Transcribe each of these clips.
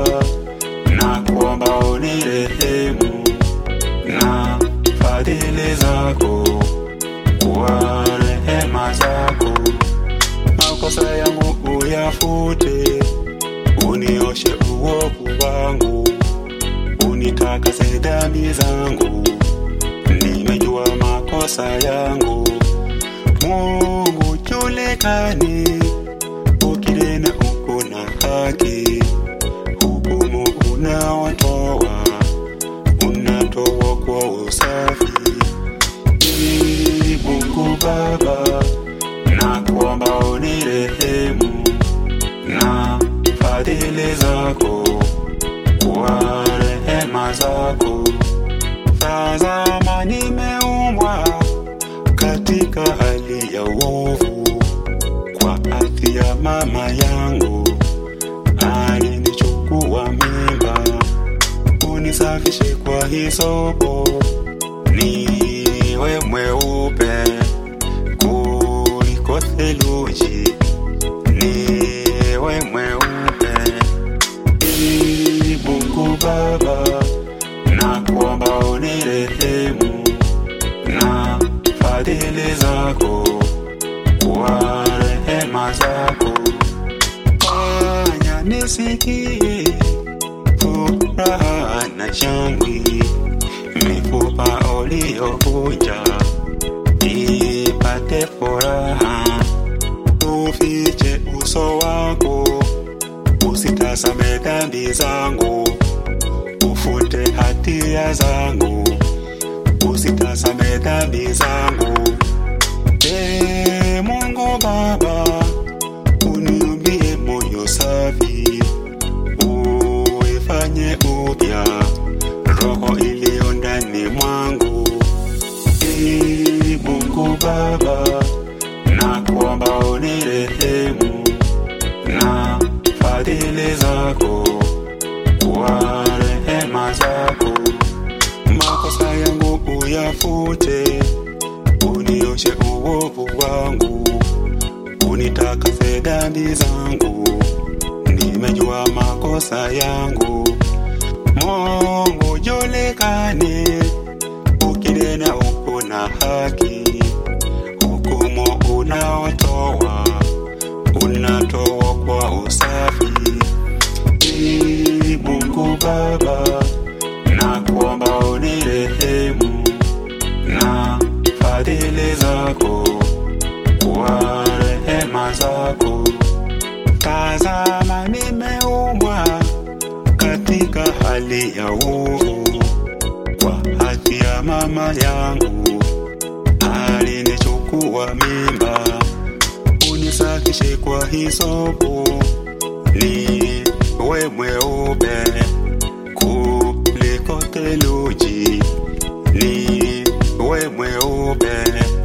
Baba, na kuomba unirehemu na fadhili zako, kwa rehema zako makosa yangu uyafute, unioshe uovu wangu, unitakase dhambi zangu. Nimejua makosa yangu, Mungu julikani, ukinena uko na haki, hukumu unaotoa unatoa kwa usafi. Ee Mungu Baba, na kuomba unirehemu na fadhili zako, kwa rehema zako. Tazama, nimeumbwa katika hali ya uovu, kwa hati ya mama yangu alinichukua mimba, unisafishe kwa hisopo, niwe mweupe kuliko theluji, niwe mweupe. Ee Mungu Baba, na kuomba unirehemu na fadhili zako, kwa rehema zako fanya nisikie furaha na shangwe, mifupa uliyovunja ipate furaha, ufiche uso wako, usitazame dhambi zangu, ufute hatia zangu, usitazame dhambi zangu. Ee Mungu Baba, uniumbie moyo safi, uifanye upya roho iliyo ndani mwangu. Ee Mungu Baba, na kuomba unirehemu na fadhili zako, kwa rehema zako makosa yangu uyafute, unioshe uovu wangu, unitakase dhambi zangu. Nimejua makosa yangu, Mungu julikane, ukinena uko na haki, hukumu unaotoa unatoa kwa usafi. Ee Mungu Baba, na kuomba unirehemu na fadhili zako, kwa rehema zako. Tazama, nimeumbwa katika hali ya uovu, kwa haki ya mama yangu alinichukua mimba, unisafishe kwa hisopo, niwe mweupe kuliko theluji, niwe mweupe.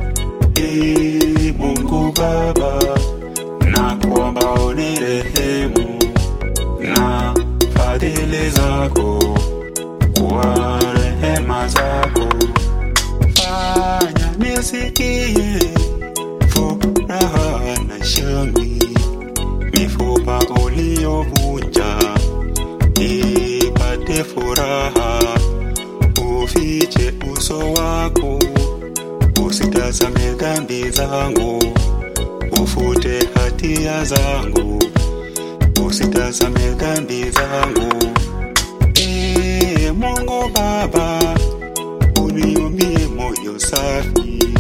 Ee Mungu Baba, na kuomba unirehemu na fadhili zako, kwa rehema zako fanya nisikie furaha na shangwe, mifupa uliyovunja ipate furaha, ufiche uso wako, usitazame dhambi zangu, ufute hatia zangu, usitazame dhambi zangu. Ee Mungu Baba, uniumbie moyo safi,